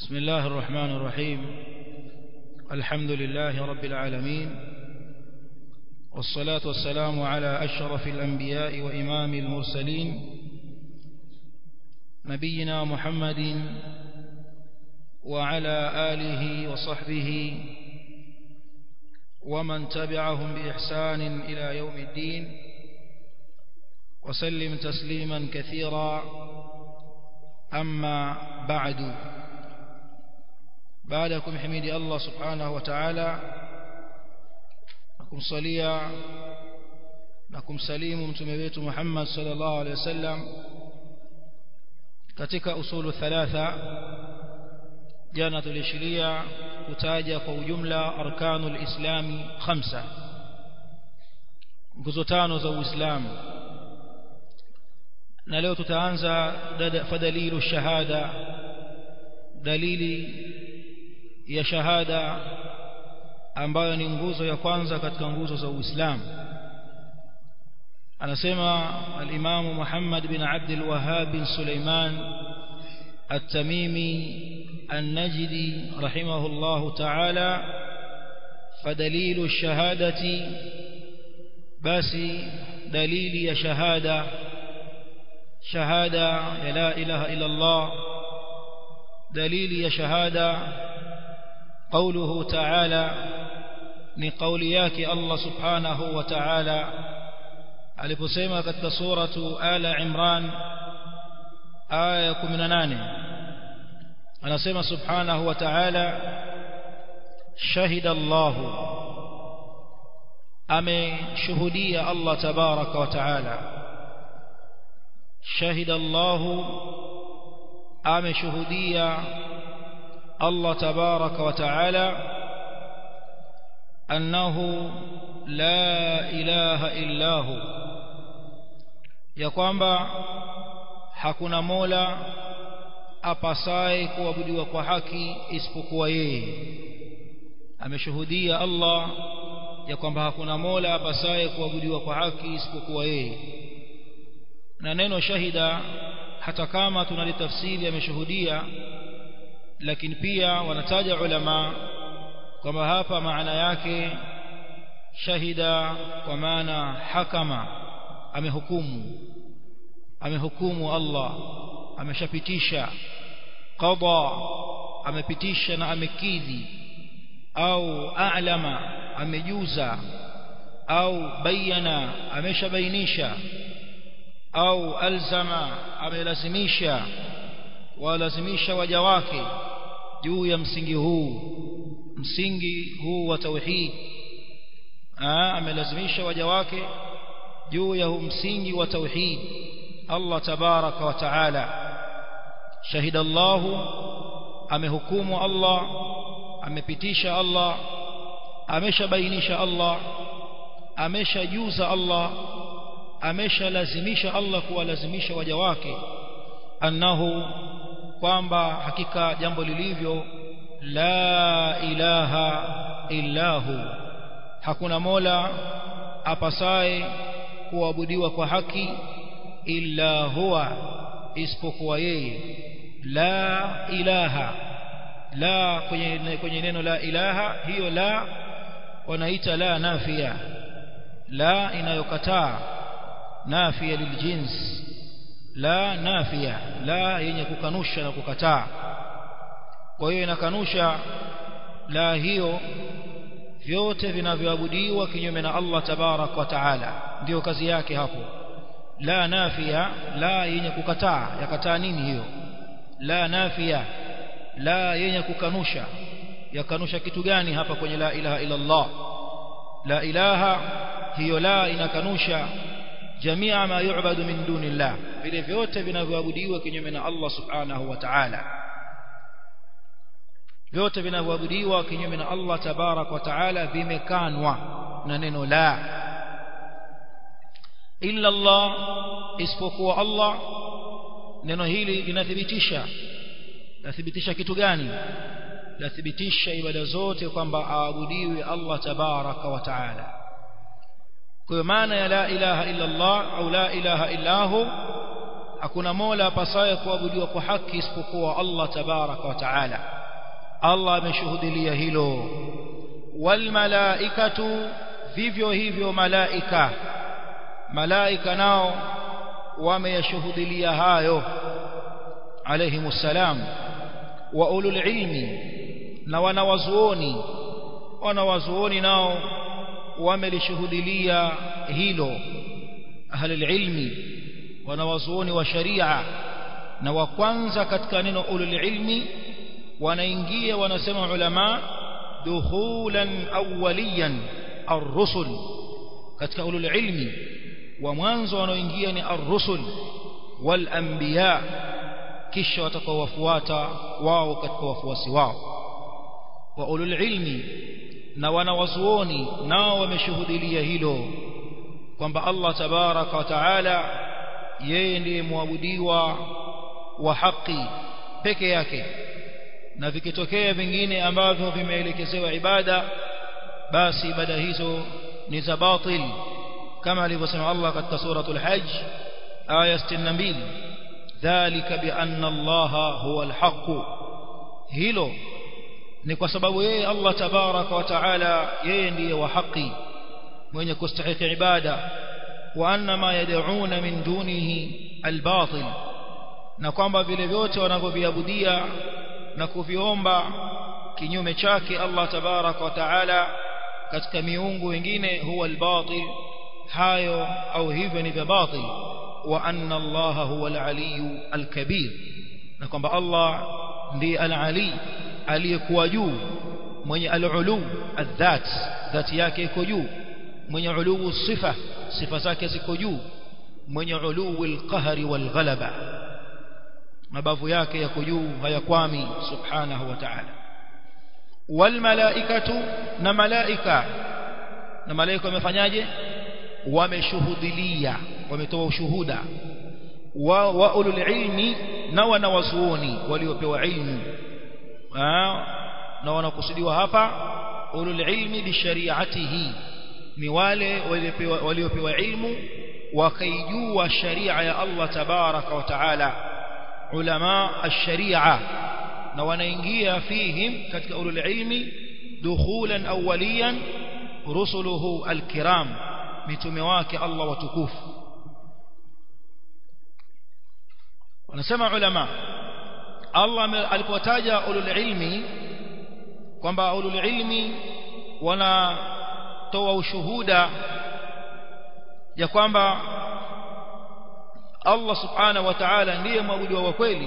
بسم الله الرحمن الرحيم الحمد لله رب العالمين والصلاة والسلام على أشرف الأنبياء وإمام المرسلين نبينا محمد وعلى آله وصحبه ومن تبعهم بإحسان إلى يوم الدين وسلم تسليما كثيرا أما بعد بعدكم حميد الله سبحانه وتعالى nakumsalia na kumsalimu mtume wetu Muhammad sallallahu alaihi wasallam katika usulu thalatha jana tulishiria kutaja kwa ujumla arkanul islami khamsa nguzo tano za uislamu na leo tutaanza fadalilu shahada dalili ya shahada ambayo ni nguzo ya kwanza katika nguzo za Uislamu anasema al-Imam Muhammad bin Abd al-Wahhab bin Sulaiman at-Tamimi an-Najdi rahimahullah ta'ala fadalilu shahadati basi dalili ya shahada shahada ya la ilaha illa Allah dalili ya shahada قوله تعالى ni kauli yake Allah subhanahu wa ta'ala aliposema katika suratu ala imran aya 18 anasema subhanahu wa ta'ala shahida Allah ameshuhudia Allah tabaraka wa ta'ala shahida Allah ameshuhudia Allah tabaraka wa ta'ala أنه لا إله إلا هو ya kwamba hakuna mola apasaye kuabudiwa kwa haki isipokuwa yeye ameshuhudia Allah ya kwamba hakuna mola apasaye kuabudiwa kwa haki isipokuwa yeye na neno shahida hata kama tunalitafsiri ameshuhudia lakini pia wanataja ulama kwamba hapa maana yake shahida kwa maana hakama amehukumu amehukumu Allah ameshapitisha qada amepitisha na amekidhi au a'lama amejuza au bayana ameshabainisha au alzama amelazimisha walazimisha waja wake juu ya msingi huu msingi huu wa tauhid amelazimisha waja wake juu ya huu msingi wa tauhid Allah tabaraka wa taala shahida Allah amehukumu Allah amepitisha Allah ameshabainisha Allah ameshajuza Allah ameshalazimisha Allah kuwalazimisha waja wake annahu kwamba hakika jambo lilivyo la ilaha illahu hakuna mola apasaye kuabudiwa kwa haki illa huwa isipokuwa yeye la ilaha la kwenye, kwenye neno la ilaha hiyo la wanaita la nafia la inayokataa nafia liljins la nafia la yenye kukanusha na kukataa kwa hiyo inakanusha la hiyo vyote vinavyoabudiwa kinyume na Allah tabarak wa taala ndio kazi yake hapo la nafia la yenye kukataa yakataa nini hiyo la nafia la yenye kukanusha yakanusha kitu gani hapa kwenye la ilaha illa Allah la ilaha hiyo la inakanusha jamia ma yu'badu min dunillah vile vyote vinavyoabudiwa kinyume na Allah subhanahu wa ta'ala vyote vinavyoabudiwa kinyume na Allah tabarak wa taala vimekanwa na neno la illa Allah isipokuwa Allah neno hili linathibitisha lathibitisha kitu gani lathibitisha ibada zote kwamba aabudiwe Allah tabaraka wa taala kwa maana ya la ilaha illa Allah au la ilaha illa hu hakuna mola apasaye kuabudiwa kwa haki isipokuwa Allah tabaraka wa taala Allah ameshuhudilia hilo wal malaikatu vivyo hivyo malaika malaika nao wameyashuhudilia hayo alayhimus salam wa ulul ilmi na wanawazuoni wanawazuoni nao wamelishuhudilia hilo ahli ilmi wanawazuoni wa sharia na wa kwanza katika neno ulul ilmi wanaingia wanasema ulama dukhulan awwaliyan ar-rusul katika ulul ilmi wa mwanzo wanaoingia ni ar-rusul wal anbiya kisha watakaowafuata wao katika wafuasi wao wa ulul ilmi na wanawazuoni nao wameshuhudilia hilo kwamba Allah tabaraka wa taala yeye ndiye muabudiwa wa haki peke yake na vikitokea vingine ambavyo vimeelekezewa ibada basi ibada hizo ni za batil kama alivyosema Allah katika suratul hajj aya 62 dhalika bi anna Allah huwa alhaq hilo ni kwa sababu yeye Allah tabaraka wa taala yeye ndiye wa haki mwenye kustahiki ibada wa anna ma yad'una min dunihi albatil na kwamba vile vyote wanavyoviabudia na kuviomba kinyume chake Allah tabaraka wa taala katika miungu wengine huwa albatil hayo au hivyo ni vya batil wa anna Allah huwa alaliyu alkabir na kwamba Allah ndiye alali aliyekuwa juu mwenye alulu adhat dhati yake iko juu mwenye uluu sifa sifa zake ziko juu mwenye uluu alqahri walghalaba mabavu yake yako juu hayakwami subhanahu wa ta'ala walmalaikatu na malaika na malaika wamefanyaje wameshuhudilia wametoa ushuhuda wa, wa ulul ilmi na wanawazuoni waliopewa ilmu na wanakusudiwa hapa ulul ilmi bishariatihi ni wale waliopewa waliopewa ilmu wakaijua sharia ya Allah tabaraka wa taala ulama ash-sharia na wanaingia fihim katika ulul ilmi dukhulan awwaliyan rusuluhu al-kiram mitume wake Allah watukufu wanasema ulama Allah alipotaja ulul ilmi kwamba ulul ilmi wanatoa ushuhuda ya kwamba Allah subhanahu wa ta'ala ndiye mwabudiwa wa kweli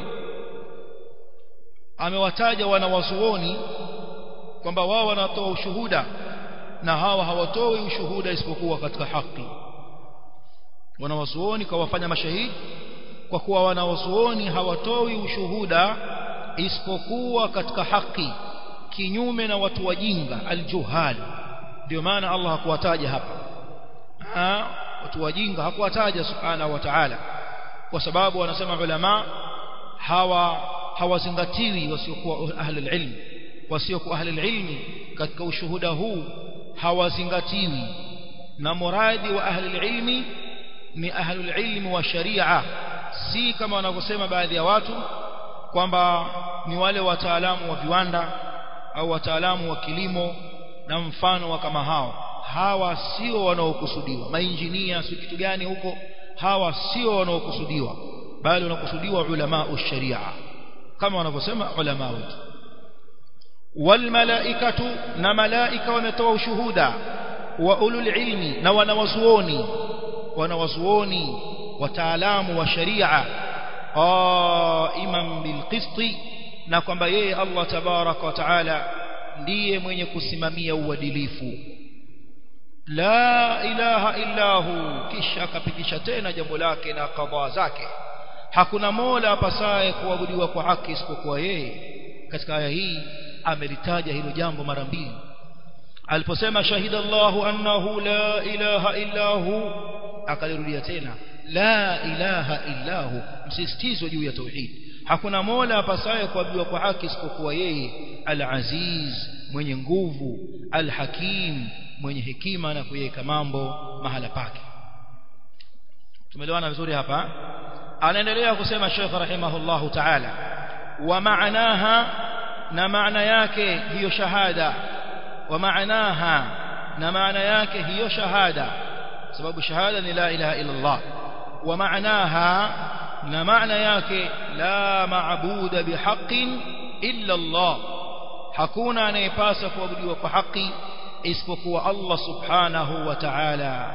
amewataja wanawazuoni kwamba wao wanatoa ushuhuda na hawa hawatoi ushuhuda isipokuwa katika haki wanawazuoni kawafanya mashahidi kwa kuwa wanawazuoni hawatoi ushuhuda isipokuwa katika haki kinyume na watu wajinga aljuhal ndio maana Allah hakuwataja hapa ha, watu wajinga hakuwataja subhanahu wa ta'ala kwa sababu wanasema ulama hawa hawazingatiwi wasiokuwa ahli ilm wasiokuwa ahli ilmi katika ushuhuda huu hawazingatiwi na muradi wa ahli ilmi ni ahli ilmi wa sharia si kama wanavyosema baadhi ya watu kwamba ni wale wataalamu wa viwanda au wataalamu wa kilimo na mfano wa kama hao hawa sio wanaokusudiwa mainjinia si kitu gani huko hawa sio wanaokusudiwa bali wanakusudiwa ulama sharia kama wanavyosema ulama wetu walmalaikatu na malaika wametoa ushuhuda wa ulul ilmi na wanawazuoni wanawazuoni wataalamu wa sharia qaiman bilqisti na kwamba yeye Allah tabaraka wa taala ndiye mwenye kusimamia uadilifu la ilaha illa hu kisha akapitisha tena jambo lake na kadhaa zake hakuna mola apasaye kuabudiwa kwa haki isipokuwa yeye katika aya hii amelitaja hilo jambo mara mbili aliposema shahida Allahu annahu la ilaha illa hu akalirudia tena la ilaha illa hu msisitizo juu ya tauhid hakuna mola apasaye kuabudiwa kwa haki isipokuwa yeye al-aziz mwenye nguvu al-hakim mwenye hekima na kuweka mambo mahala pake tumeelewana vizuri hapa anaendelea kusema Sheikh rahimahullahu ta'ala wa maanaha na maana yake hiyo shahada wa maanaha na maana yake hiyo shahada sababu shahada ni la ilaha illa Allah wa maanaha na maana yake la maabuda bihaqqin illa Allah hakuna anayepasa kuabudiwa kwa haki isipokuwa Allah subhanahu wa ta'ala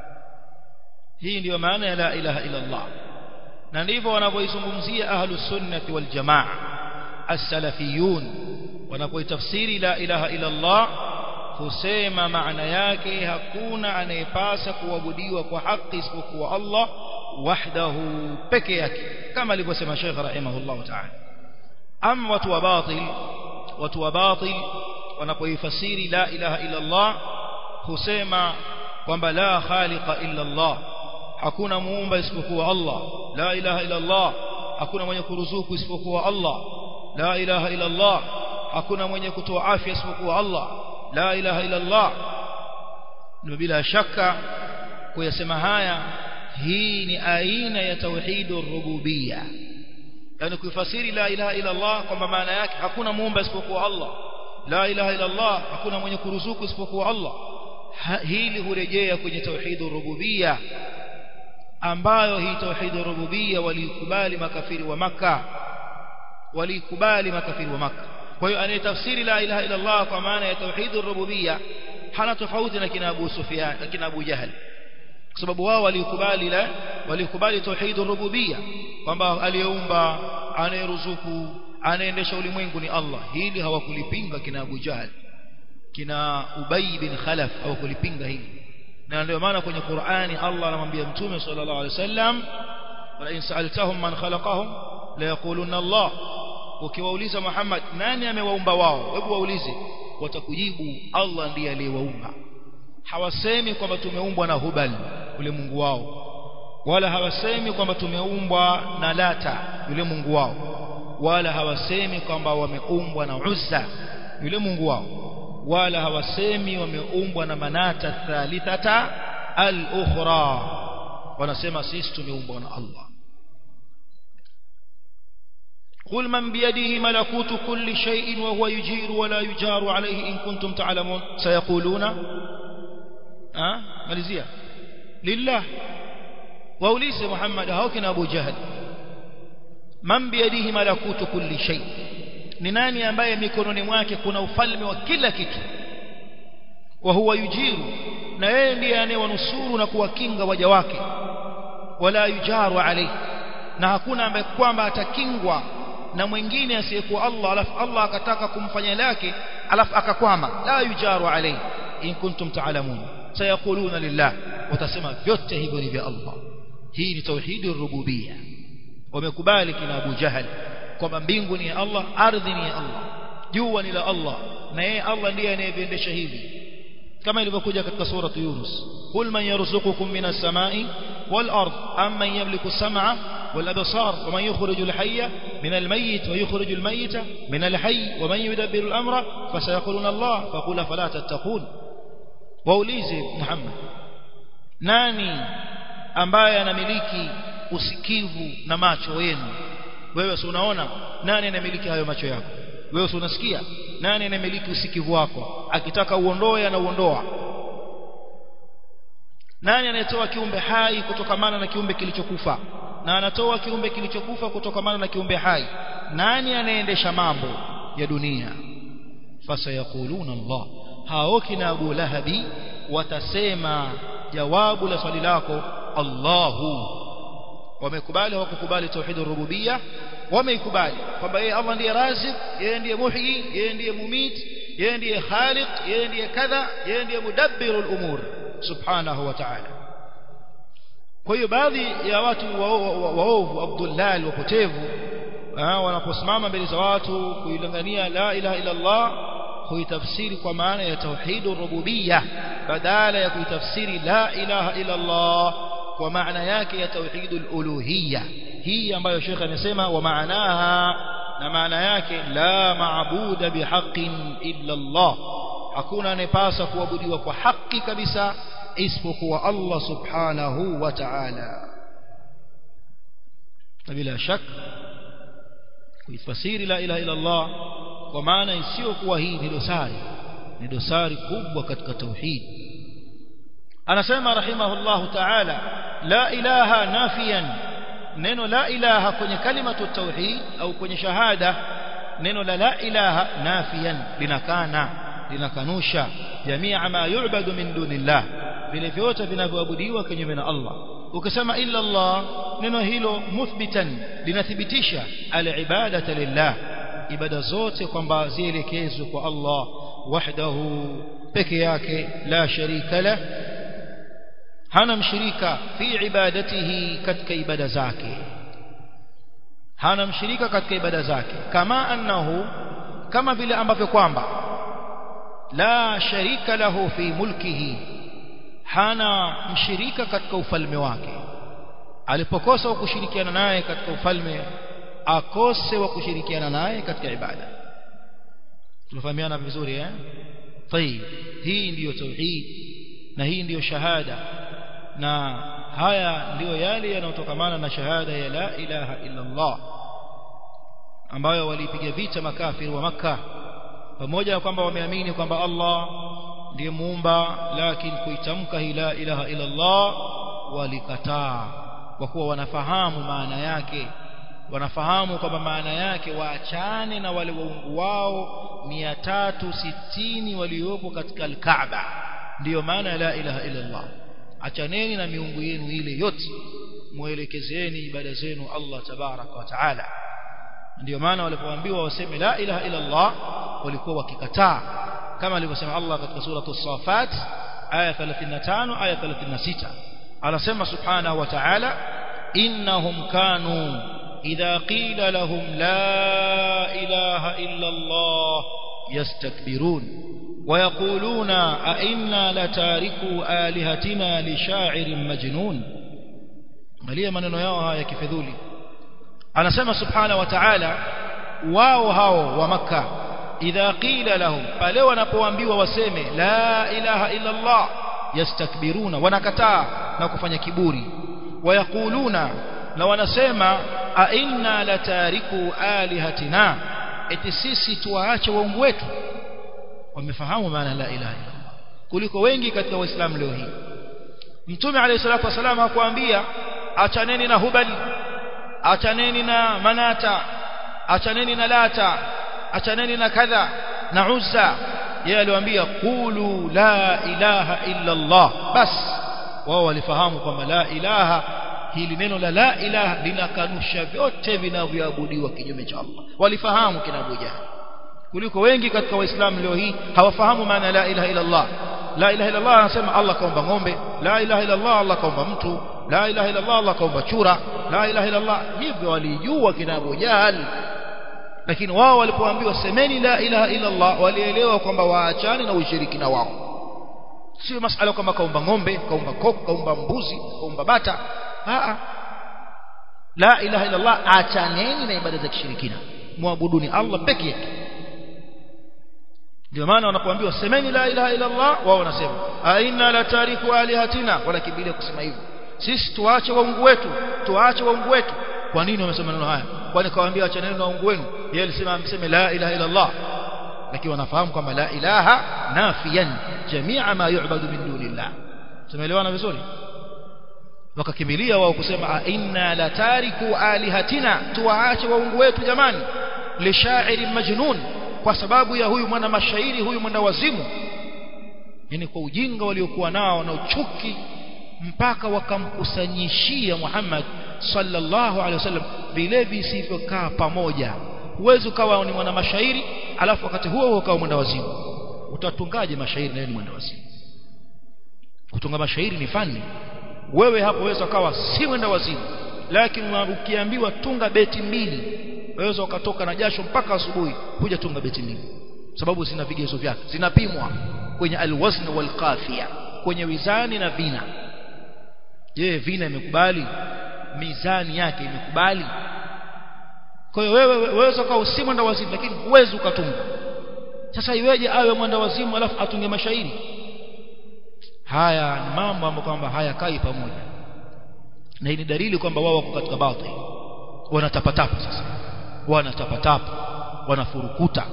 hii ndiyo maana ya la ilaha illa Allah na ndivyo wanavyoizungumzia ahlus sunnati wal jamaa as-salafiyun wanapoitafsiri la ilaha illa Allah husema maana yake hakuna anayepasa kuabudiwa kwa haki isipokuwa Allah wahdahu peke yake kama alivyosema Sheikh rahimahullah ta'ala am watu wa batil watu wa batil wanapoifasiri la ilaha illa Allah husema kwamba la khaliqa illa Allah hakuna muumba isipokuwa Allah la ilaha illa Allah hakuna mwenye kuruzuku isipokuwa Allah la ilaha illa Allah hakuna mwenye kutoa afya isipokuwa Allah la ilaha illa Allah na bila shaka kuyasema haya hii ni aina ya tauhidur rububiyya yani kuifasiri la ilaha illa Allah kwamba maana yake hakuna muumba isipokuwa Allah la ilaha illa Allah hakuna mwenye kuruzuku isipokuwa Allah hili hurejea kwenye tauhidur rububiyya ambayo hii tauhidur rububiyya walikubali makafiri wa maka walikubali makafiri wa maka kwa hiyo anayetafsiri la ilaha illa Allah kwa maana ya tauhidur rububiyya hana tofauti na kina Abu Sufyan na kina Abu Jahal kwa sababu wao walikubali la walikubali tauhidur rububiyya kwamba aliyeumba anayeruzuku anaendesha ulimwengu ni Allah hili hawakulipinga kina Abu Jahal kina Ubay bin Khalaf hawakulipinga hili na ndio maana kwenye Qur'ani Allah anamwambia Mtume sallallahu alaihi wasallam wala in sa'altahum man khalaqahum la yaquluna Allah ukiwauliza Muhammad nani amewaumba wao hebu waulize watakujibu Allah ndiye aliyewaumba hawasemi kwamba tumeumbwa na Hubal yule Mungu wao wala hawasemi kwamba tumeumbwa na Lata yule Mungu wao wala hawasemi kwamba wameumbwa na Uzza yule Mungu wao wala hawasemi wameumbwa na Manata thalithata al-ukhra wanasema sisi tumeumbwa na Allah قل من بيده ملكوت كل شيء وهو يجير ولا يجار عليه إن كنتم تعلمون سيقولون أه؟ مالزية لله وأوليس محمد هوكنا أبو جهل من بيده ملكوت كل شيء ni nani ambaye mikononi mwake kuna ufalme wa kila kitu wa huwa yujiru na yeye ndiye anayewanusuru na kuwakinga waja wake wala yujaru alayhi na hakuna ambaye kwamba atakingwa na mwingine asiyekuwa Allah alafu Allah akataka kumfanya lake alafu akakwama la yujaru alayhi in kuntum ta'lamun sayaquluna lillah watasema vyote hivyo ni vya Allah hii ni tauhidi rububiyya wamekubali kina Abu Jahal kwamba mbingu ni ya Allah ardhi ni ya Allah jua ni la Allah na yeye Allah ndiye anayeviendesha hivi kama ilivyokuja katika sura Yunus qul man yarzuqukum minas samai wal ard amman yamliku as-sam'a wal absar wa man yukhrijul hayya min al-mayyit wa yukhrijul mayyita min al-hayy wa man yudabbiru al-amra fasayaquluna Allah faqul fala tattaqun waulize Muhammad nani ambaye anamiliki usikivu na macho yenu wewe si unaona nani anamiliki hayo macho yako wewe si unasikia nani anamiliki usikivu wako akitaka uondoe anauondoa nani anayetoa kiumbe hai kutokamana na kiumbe kilichokufa na anatoa kiumbe kilichokufa kutokamana na kiumbe hai nani anayeendesha mambo ya dunia fasayaquluna Allah hao kina Abu Lahabi watasema jawabu la swali lako Allahu wamekubali hawakukubali tauhid rububiyya wameikubali kwamba yeye Allah ndiye razik yeye ndiye muhyi yeye ndiye mumit yeye ndiye khaliq yeye ndiye kadha yeye ndiye mudabbiru al-umur subhanahu wa ta'ala kwa hiyo baadhi ya watu waovu abdullal wapotevu wanaposimama mbele za watu kuilangania la ilaha illa Allah huitafsiri kwa maana ya tauhid rububiyya badala ya kuitafsiri la ilaha illa Allah kwa maana yake ya tauhidul uluhiyya hii ambayo Sheikh amesema wa maanaha na maana yake la maabuda bihaqqin illa Allah hakuna anayepasa kuabudiwa kwa haki kabisa isipokuwa Allah subhanahu wa ta'ala na bila shak kuifasiri la ilaha illa Allah kwa maana isiyokuwa hii ni dosari ni dosari kubwa katika tauhid anasema rahimahullahu ta'ala la ilaha nafiyan neno la ilaha kwenye kalimatu tauhid au kwenye shahada neno la la ilaha nafiyan linakana linakanusha jamia ma yu'badu min dunillah vile vyote vinavyoabudiwa kinyume na Allah ukisema illa Allah neno hilo muthbitan linathibitisha al-ibadata lillah ibada zote kwamba zielekezwe kwa Allah wahdahu peke yake la sharika la hana mshirika fi ibadatihi katika ibada zake hana mshirika katika ibada zake kama annahu kama vile ambavyo kwamba la sharika lahu fi mulkihi hana mshirika katika ufalme wake alipokosa wa kushirikiana naye katika ufalme akose wa kushirikiana naye katika ibada tunafahamiana vizuri eh طيب hii ndiyo tauhid na hii ndiyo shahada na haya ndiyo yale yanayotokamana na shahada ya la ilaha illa Allah ambayo walipiga vita makafiri wa maka pamoja na kwamba wameamini kwamba Allah ndiye muumba lakini kuitamka hii la ilaha illa Allah walikataa kwa kuwa wanafahamu maana yake wanafahamu kwamba maana yake waachane na wale waungu wao 360 waliopo katika al-Kaaba ndiyo maana ya la ilaha illa Allah achaneni na miungu yenu ile yote muelekezeni ibada zenu Allah tabaraka wa taala ndiyo maana walipoambiwa waseme la ilaha illa Allah walikuwa wakikataa kama alivyosema Allah katika sura as-Safat aya 35 aya 36 anasema subhanahu wa ta'ala innahum kanu idha qila lahum la ilaha illa Allah yastakbirun ويقولون أئنا لتاركوا آلهتنا لشاعر مجنون angalia maneno yao haya kifedhuli anasema subhanahu wa ta'ala wao hao wa makka idha qila lahum pale wanapoambiwa waseme la ilaha illa allah yastakbiruna wanakataa na kufanya kiburi wayakuluna na wanasema a inna latariku alihatina eti sisi tuwaache waungu wetu wamefahamu maana la ilaha illa allah kuliko wengi katika waislamu leo hii mtume alayhi salatu wasallam hakuambia achaneni na hubal achaneni na manata achaneni na lata achaneni na kadha na uzza yeye aliwaambia qulu la ilaha illa allah bas wao walifahamu kwamba la ilaha hili neno la la ilaha linakanusha vyote vinavyoabudiwa kinyume cha Allah walifahamu kina Abu Jahl kuliko wengi katika waislamu leo hii hawafahamu maana la ilaha illa Allah la ilaha illa Allah anasema Allah kaumba ng'ombe la ilaha illa Allah Allah kaumba mtu la ilaha illa Allah Allah kaumba chura la ilaha illa Allah hivyo walijua kina Abu Jahl lakini wao walipoambiwa semeni la ilaha illa Allah walielewa kwamba waachane na ushirikina wao sio masala kwamba kaumba ng'ombe kaumba koko kaumba mbuzi kaumba bata a la ilaha illa Allah achaneni na ibada za kishirikina muabuduni Allah peke yake ndio maana wanapoambiwa semeni la ilaha illa Allah wao wanasema aina la tariku alihatina wanakimbilia kusema hivyo sisi tuache waungu wetu tuache waungu wetu kwa nini wamesema neno haya kwani kawaambia achaneni na waungu wenu yeye alisema mseme la ilaha illa Allah lakini wanafahamu kwamba la ilaha nafiyan jamia ma yu'badu min dunillah tumeelewana vizuri wakakimbilia wao kusema inna la tariku alihatina tuwaache waungu wetu jamani lishairi majnun kwa sababu ya huyu mwana mashairi huyu mwana wazimu yani kwa ujinga waliokuwa nao na uchuki mpaka wakamkusanyishia Muhammad sallallahu alaihi wasallam vile visivyokaa pamoja huwezi ukawa ni mwana mashairi alafu wakati huo huo ukawa mwenda wazimu utatungaje mashairi na ni mwenda wazimu kutunga mashairi ni fani wewe hapo waweza ukawa si mwenda wazimu lakini ukiambiwa tunga beti mbili waweza ukatoka na jasho mpaka asubuhi kuja tunga beti mbili sababu zina vigezo vyake zinapimwa kwenye alwazn walqafia kwenye wizani na vina je vina imekubali mizani yake imekubali kwa hiyo wewe waweza kuwa si mwenda wazimu lakini huwezi ukatunga sasa iweje awe mwenda wazimu alafu atunge mashairi haya ni mambo ambayo kwamba hayakai pamoja na hii ni dalili kwamba wao wako katika batil wanatapatapa sasa wanatapatapa wanafurukuta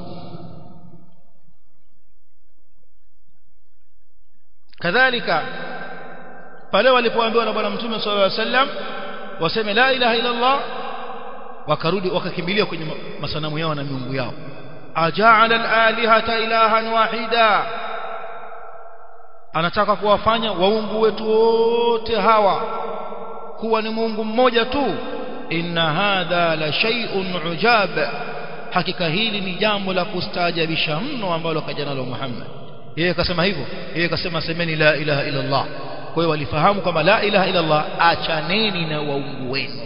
kadhalika pale walipoambiwa na bwana mtume sallallahu alaihi wasallam waseme la ilaha illa Allah wakarudi wakakimbilia kwenye masanamu yao na miungu yao aja'ala al-alihata ilahan wahida anataka kuwafanya waungu wetu wote hawa kuwa ni Mungu mmoja tu inna hadha la shay'un ujab hakika hili ni jambo la kustaajabisha mno ambalo kaja nalo Muhammad yeye akasema hivyo yeye akasema semeni la ilaha illa Allah kwa hiyo walifahamu kwamba la ilaha illa Allah achaneni na waungu wenu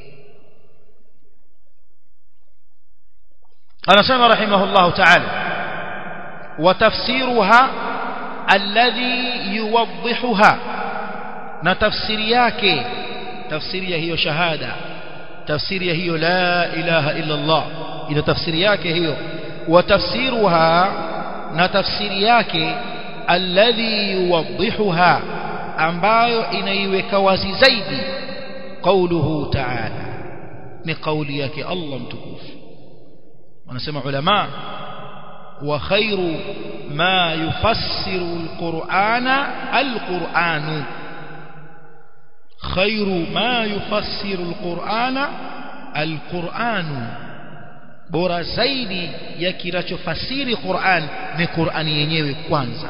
anasema rahimahullah ta'ala وتفسيرها الذي يوضحها na tafsiri yake tafsiri ya hiyo shahada tafsiri ya hiyo la ilaha illa Allah ina tafsiri yake hiyo wa tafsiruha na tafsiri yake alladhi yuwaddihuha ambayo inaiweka wazi zaidi qauluhu ta'ala ni kauli yake Allah mtukufu wanasema ulama wa khairu ma yufassiru alqur'ana alqur'anu khairu ma yufassiru alqur'ana alqur'anu bora zaidi ya kinachofasiri Qur'an ni Qur'ani yenyewe kwanza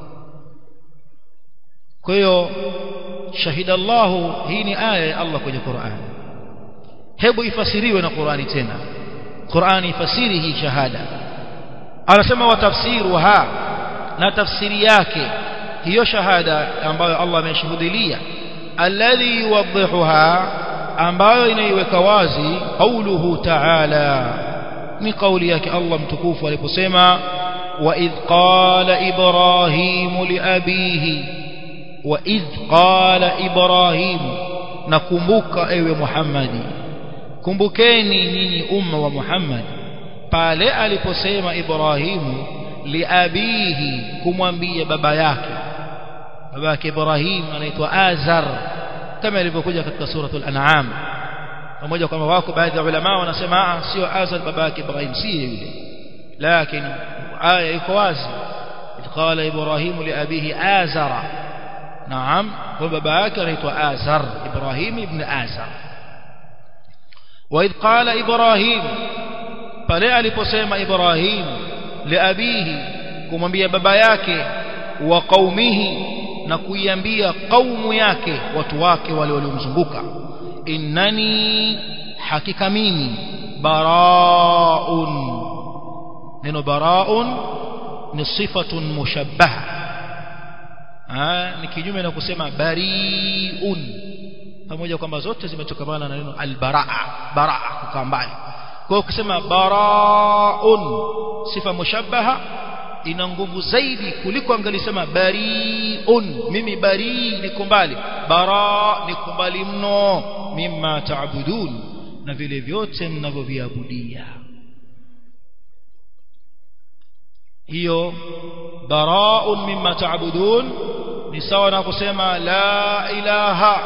kwa hiyo shahida Allah hii ni aya ya Allah kwenye Qur'an hebu ifasiriwe na Qur'ani tena Qur'ani ifasiri hii shahada anasema wa tafsiruha na tafsiri yake hiyo shahada ambayo Allah ameshuhudilia alladhi yuwaddihuha ambayo inaiweka wazi qauluhu ta'ala ni kauli yake Allah mtukufu aliposema wa idh qala ibrahim li abihi wa idh qala ibrahim nakumbuka ewe Muhammadi kumbukeni nyinyi umma wa Muhammad pale aliposema Ibrahimu liabihi kumwambia baba yake baba yake Ibrahim anaitwa Azar kama ilivyokuja katika suratul an'am pamoja kwamba wako baadhi ya ulama wanasema sio Azar baba yake Ibrahim si yule lakini aya iko wazi qala Ibrahim liabihi Azara naam kwa baba yake anaitwa Azar Ibrahim ibn Azar وإذ قال إبراهيم pale aliposema Ibrahim liabihi kumwambia baba yake wa qaumihi na kuiambia kaumu yake watu wake wale waliomzunguka innani hakika mimi baraun neno baraun ni sifatun mushabbaha ni kinyume na kusema bariun pamoja kwamba zote zimetokamana na neno albaraa baraa kukaa mbali kwa hiyo ukisema baraun sifa mushabbaha ina nguvu zaidi kuliko angelisema bariun mimi bari niko mbali bara niko mbali mno mimma taabudun na vile vyote mnavyoviabudia hiyo baraun mimma taabudun ni sawa na kusema la ilaha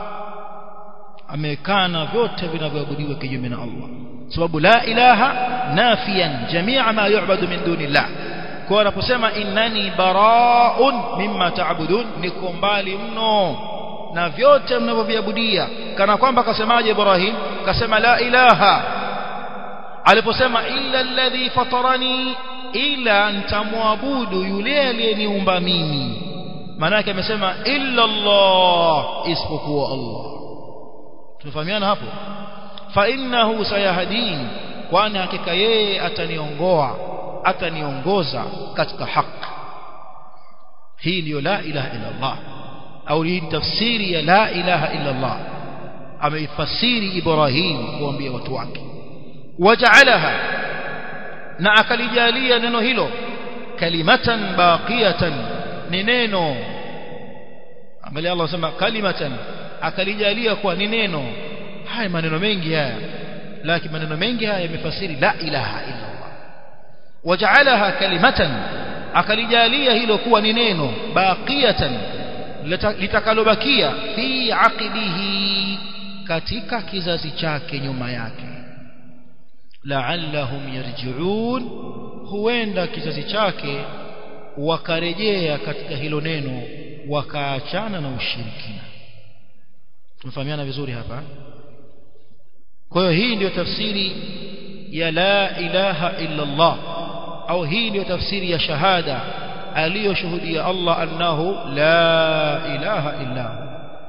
amekana vyote vinavyoabudiwa kinyume na Allah sababu la ilaha nafiyan jamia ma yu'badu min dunillah kwa anaposema innani baraun mimma ta'budun niko mbali mno na vyote mnavyoviabudia kana kwamba akasemaje Ibrahim kasema la ilaha aliposema illa alladhi fatarani ila nitamwabudu yule aliyeniumba mimi maana yake amesema illa Allah isipokuwa Allah tumefahamiana hapo fa innahu sayahdin kwani hakika yeye ataniongoa ataniongoza katika haki hii ndiyo la ilaha illa Allah au hii tafsiri ya la ilaha illa Allah ameifasiri Ibrahim kuambia watu wake waja'alaha na akalijalia neno hilo kalimatan baqiyatan ni neno angalia Allah sema kalimatan akalijalia kuwa ni neno haya maneno mengi haya lakini maneno mengi haya yamefasiri la ilaha illa Allah waja'alaha kalimatan akalijalia hilo kuwa ni neno baqiyatan litakalobakia fi aqibihi katika kizazi chake nyuma yake la'allahum yarji'un huenda kizazi chake wakarejea katika hilo neno wakaachana na ushirikina tumefahamiana vizuri hapa kwa hiyo hii ndiyo tafsiri ya la ilaha illa Allah au hii ndiyo tafsiri ya shahada aliyoshuhudia Allah annahu la ilaha illa hu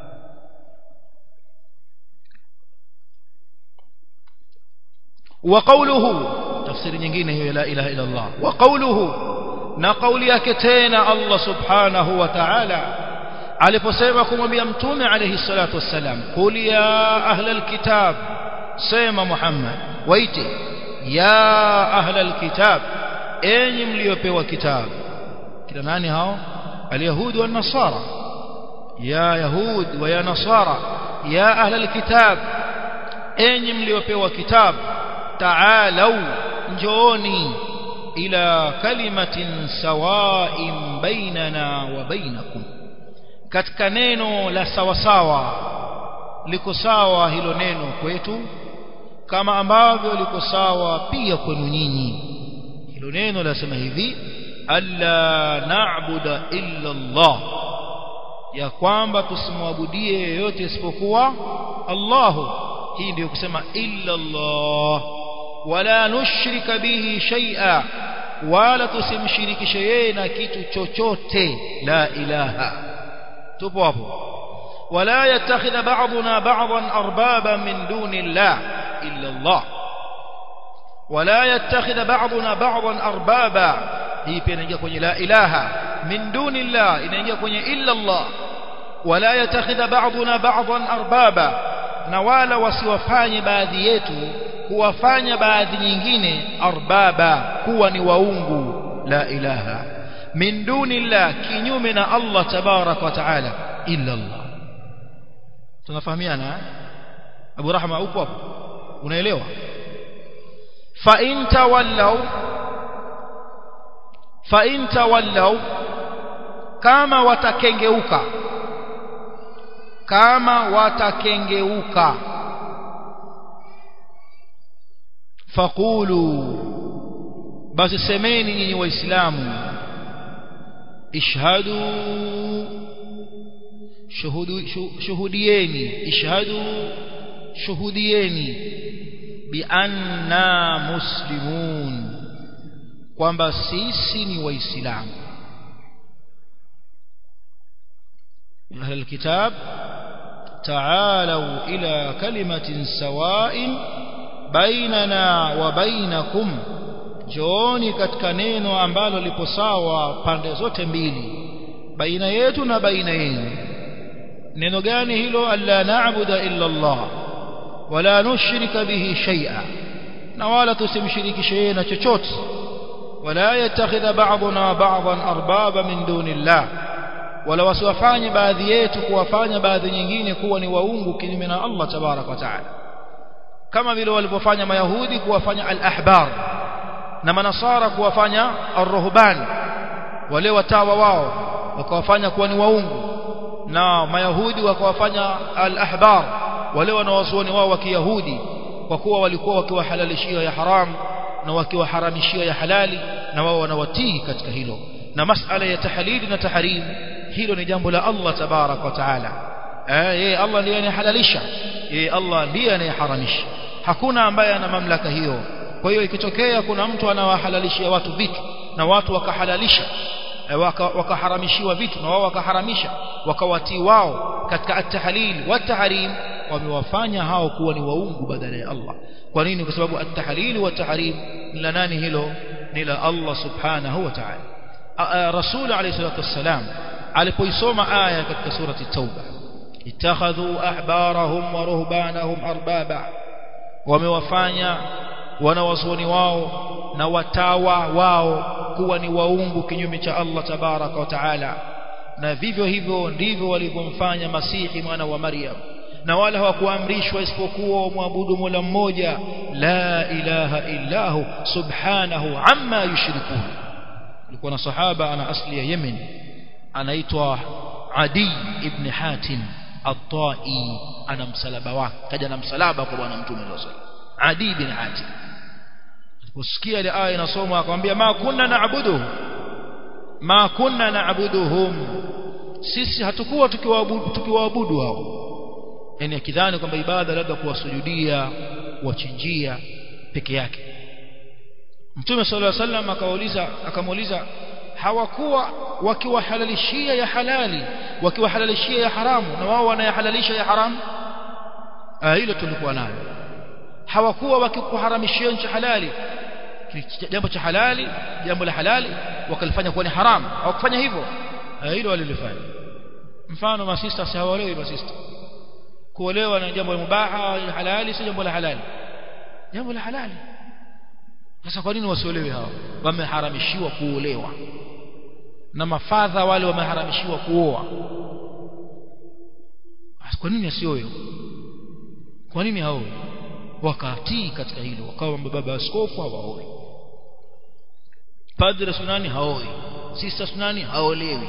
وقوله تفسير nyingine hiyo la ilaha illa Allah وقوله na kauli yake tena Allah subhanahu wa ta'ala aliposema kumwambia mtume alayhi salatu wassalam qul ya ahlal kitab sema Muhammad waite ya ahlal kitab enyi mliopewa kitabu kila nani hao alyahudi wa nasara ya yahud wa ya nasara ya ahlal kitab enyi mliopewa kitabu ta'alau njooni ila kalimatin sawa'in bainana wa bainakum katika neno la sawasawa liko sawa hilo neno kwetu kama ambavyo liko sawa pia kwenu nyinyi hilo neno lasema hivi alla na'budu illa Allah ya kwamba tusimwabudie yeyote isipokuwa Allah hii ndio kusema illa Allah wala nushrika bihi shay'a wala tusimshirikishe yeye na kitu chochote la ilaha tupo hapo wala yattakhidha ba'duna ba'dan arbaba min duni Allah illa Allah wala yattakhidha ba'duna ba'dan arbaba hii pia inaingia kwenye la ilaha min duni Allah inaingia kwenye illa Allah wala yattakhidha ba'duna ba'dan arbaba na wala wasiwafanye baadhi yetu kuwafanya baadhi nyingine arbaba kuwa ni waungu la ilaha min dunillah kinyume na Allah tabarak wa taala illa Allah tunafahamiana Abu Rahma upo hapo unaelewa fa in tawallaw fa in tawallaw kama watakengeuka kama watakengeuka faqulu basi semeni nyinyi waislamu ishhadu shuhudu shuhudieni ishhadu shuhudieni bi anna muslimun kwamba sisi ni waislamu أهل الكتاب تعالوا إلى كلمة سواء bainana wa bainakum jooni katika neno ambalo lipo sawa pande zote mbili baina yetu na baina yenu neno gani hilo alla na'budu illa Allah wala nushrika bihi shay'a na wala tusimshirikishe yeye na chochote wala yatakhidha ba'duna ba'dan arbaba min dunillah wala wasiwafanye baadhi yetu kuwafanya baadhi nyingine kuwa ni waungu kinyume na Allah tabarak wa taala kama vile walivyofanya mayahudi kuwafanya al-ahbar na manasara kuwafanya ar-ruhban wale watawa wao wakawafanya kuwa ni waungu na mayahudi wakawafanya al-ahbar wale wanawazuoni wao wa kiyahudi kwa kuwa walikuwa wakiwahalalishia ya haram na wakiwaharamishia ya halali na wao wanawatii katika hilo na masala ya tahalili na tahrim hilo ni jambo la Allah tabarak wa taala eh yeye Allah ndiye anayehalalisha yeye Allah ndiye anayeharamisha hakuna ambaye ana mamlaka hiyo kwa hiyo ikitokea kuna mtu anawahalalishia watu vitu na watu wakahalalisha wakaharamishiwa vitu na wao wakaharamisha wakawatii wao katika at-tahlil wa tahrim wamewafanya hao kuwa ni waungu badala ya Allah kwa nini kwa sababu at-tahlil wa tahrim ni la nani hilo ni la Allah subhanahu wa ta'ala rasul alayhi salatu wassalam alipoisoma aya katika surati tauba ittakhadhu ahbarahum wa ruhbanahum arbaba wamewafanya wanawazuoni wao na watawa wao kuwa ni waungu kinyume cha Allah tabaraka wa taala na vivyo hivyo ndivyo walivyomfanya Masihi mwana wa Maryam na wala hawakuamrishwa isipokuwa wamwabudu Mola mmoja la ilaha illahu subhanahu amma yushrikun alikuwa na sahaba ana asli ya Yemen anaitwa Adi ibn Hatim at-Tai ana msalaba wake kaja na msalaba kwa bwana mtume sallallahu alaihi wasallam Adi ibn Hatim usikia ile aya inasomwa akamwambia ma kunna naabudu ma kunna naabuduhum sisi hatukuwa tukiwaabudu tukiwaabudu hao yani akidhani kwamba ibada labda kuwasujudia kuwachinjia peke yake Mtume صلى الله عليه وسلم akauliza akamuuliza hawakuwa wakiwahalalishia ya halali wakiwahalalishia ya haramu na wao wanayahalalisha ya haramu ah hilo tulikuwa nalo hawakuwa wakikuharamishia nchi halali jambo cha halali jambo la halali wakalifanya kuwa ni haramu hawakufanya hivyo hilo walilifanya mfano masista si hawaolewi masista kuolewa na jambo la mubaha halali si jambo la halali jambo la halali sasa kwa nini wasiolewe hao wameharamishiwa kuolewa na mafadha wale wameharamishiwa kuoa kwa nini asioe kwa nini hao wakatii katika hilo wakawa baba askofu hawaoi padre sunani haoi sister sunani haolewi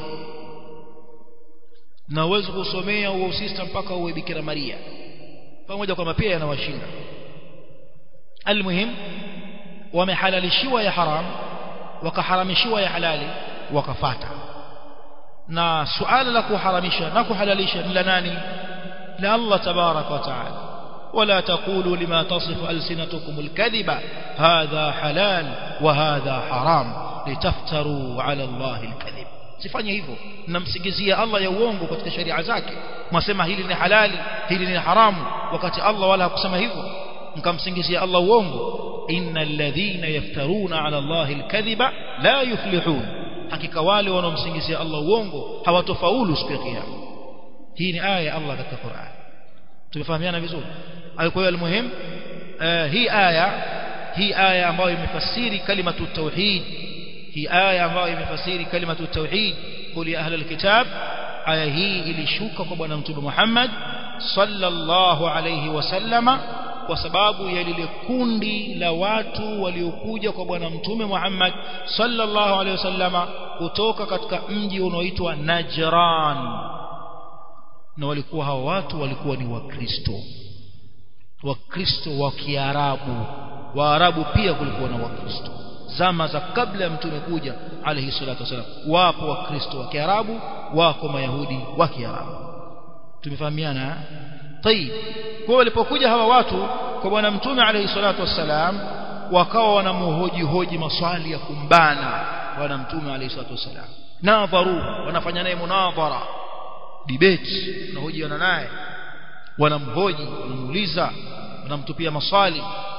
na uwezo kusomea huo sister mpaka uwe bikira maria pamoja kwamba pia yanawashinda almuhim wamehalalishiwa ya haram wakaharamishiwa ya halali wakafata na suala la kuharamisha na kuhalalisha ni la nani la Allah tabarak wa taala ولا تقولوا لما تصف ألسنتكم الكذب هذا حلال وهذا حرام لتفتروا على الله الكذب sifanye hivyo mnamsingizia Allah ya uongo katika sharia zake mwasema hili ni halali hili ni haramu wakati Allah wala hakusema hivyo mkamsingizia Allah uongo innal ladhina yaftaruna ala Allah alkadhiba la yuflihun hakika wale wanaomsingizia Allah uongo hawatofaulu siku ya kiyama hii ni aya ya Allah katika Qur'an tumefahamiana vizuri kwa hiyo almuhim hii aya hii aya ambayo imefasiri kalimatu tauhid hii aya ambayo imefasiri kalimatu tauhid qul ya ahla alkitab aya hii ilishuka kwa bwana mtume Muhammad sallallahu alayhi wasallama kwa sababu ya lile kundi la watu waliokuja kwa bwana mtume Muhammad sallallahu alayhi wasallama kutoka katika mji unaoitwa Najran na walikuwa hao watu walikuwa ni wakristo wakristo wa kiarabu waarabu pia kulikuwa na wakristo zama za kabla ya mtume kuja alayhi salatu wasalam wapo wakristo wa kiarabu wako mayahudi wa kiarabu tumefahamiana tayib kwa walipokuja hawa watu kwa bwana mtume alayhi salatu wasalam wakawa wanamhoji hoji maswali ya kumbana bwana mtume alayhi salatu wasalam nadharu wanafanya naye munadhara debate wanahojiana naye wanamhoji wanamuuliza wanamtupia maswali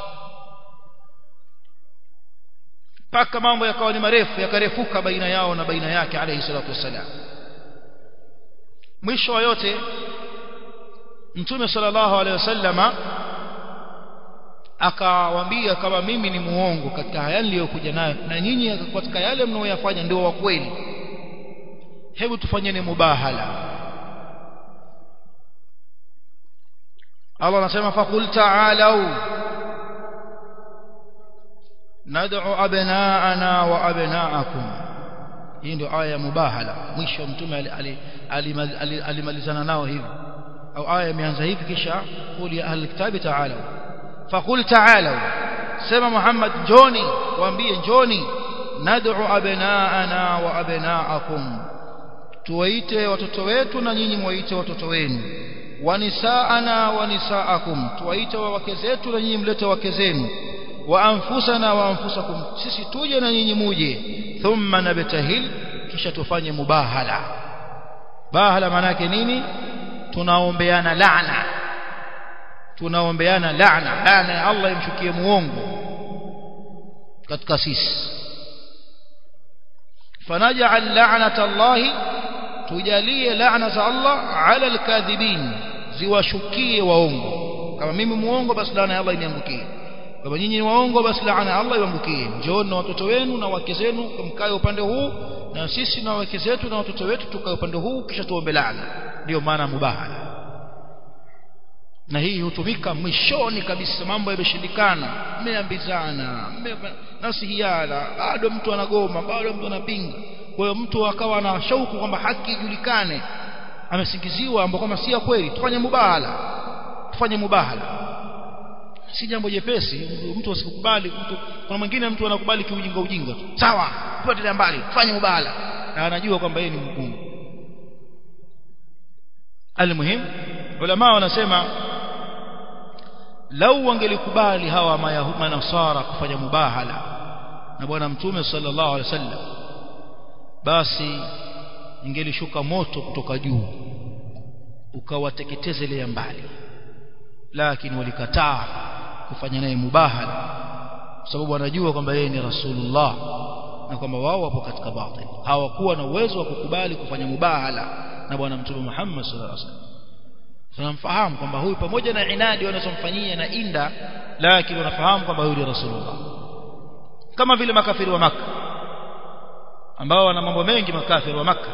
mpaka mambo yakawa ni marefu yakarefuka baina yao na baina yake alayhi salatu wassalam mwisho wa yote mtume sallallahu alayhi wasallama akawaambia kama mimi ni muongo katika haya niliyokuja nayo na nyinyi katika yale mnaoyafanya ndio wa kweli hebu tufanyeni mubahala Allah anasema faqul ta'alu nad'u abna'ana wa abna'akum hii ndio aya ya mubahala mwisho mtume alimalizana nao hivi au aya imeanza hivi kisha qul ya ahli kitabi ta'alu faqul ta'alu sema Muhammad njoni waambie njoni nad'u abna'ana wa abna'akum tuwaite watoto wetu na nyinyi muwaite watoto wenu wanisaana wanisaakum tuwaite wake zetu na nyinyi mlete wake zenu wa anfusana wa anfusakum sisi tuje na nyinyi muje thumma nabtahil kisha tufanye mubahala bahala maana yake nini tunaombeana laana tunaombeana laana laana ya Allah imshukie muongo katika sisi fanaj'al la'nata Allahi tujalie laana za Allah ala alkadhibin ziwashukie waongo kama mimi muongo basi laana ya Allah iniangukie kama nyinyi ni waongo basi laana ya Allah iangukie njooni na watoto wenu na wake zenu mkae upande huu na sisi na wake zetu na watoto wetu tukae upande huu kisha tuombe laana ndio maana mubahala na hii hutumika mwishoni kabisa mambo yameshindikana mmeambizana nasihiana bado mtu anagoma bado mtu anapinga kwa hiyo mtu akawa na shauku kwamba haki ijulikane amesingiziwa ambao kama si ya kweli tufanye mubahala tufanye mubahala si jambo jepesi mtu asikubali mtu kuna mwingine mtu anakubali kiujinga ujinga tu sawa tuatilia mbali fanye mubahala na anajua kwamba yeye ni mgumu almuhim ulama wanasema lau wangelikubali hawa manasara kufanya mubahala na bwana mtume sallallahu alaihi wasallam basi ingelishuka moto kutoka juu ukawateketezelea mbali lakini walikataa kufanya naye mubahala kwa sababu wanajua kwamba yeye ni rasulullah na kwamba wao wapo katika batil hawakuwa na uwezo wa kukubali kufanya mubahala na bwana mtume Muhammad sallallahu alaihi wasallam tunamfahamu kwamba huyu pamoja na inadi wanazomfanyia na inda lakini wanafahamu kwamba huyu ni rasulullah kama vile makafiri wa maka ambao wana mambo mengi makafiri wa maka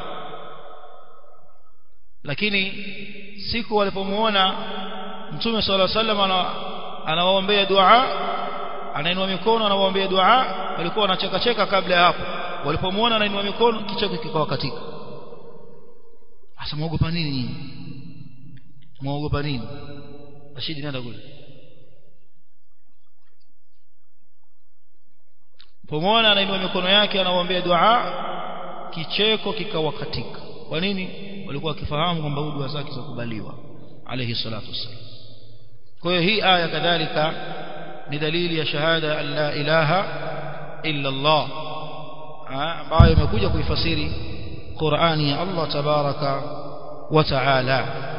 lakini siku walipomuona mtume sallallahu alaihi wasallam anawaombea dua anainua mikono anawaombea dua walikuwa wanacheka cheka kabla ya hapo walipomuona anainua mikono kicheko kikawa katika asa muogopa nini nyinyi muogopa nini Rashidi nenda kule pomona anainua mikono yake anawaombea dua kicheko kikawa katika kwa nini walikuwa wakifahamu kwamba dua zake zakubaliwa alayhi salatu wassalam kwa hiyo hii aya kadhalika ni dalili ya shahada an la ilaha illa Allah ambayo imekuja kuifasiri Qur'ani ya Allah tabaraka wa taala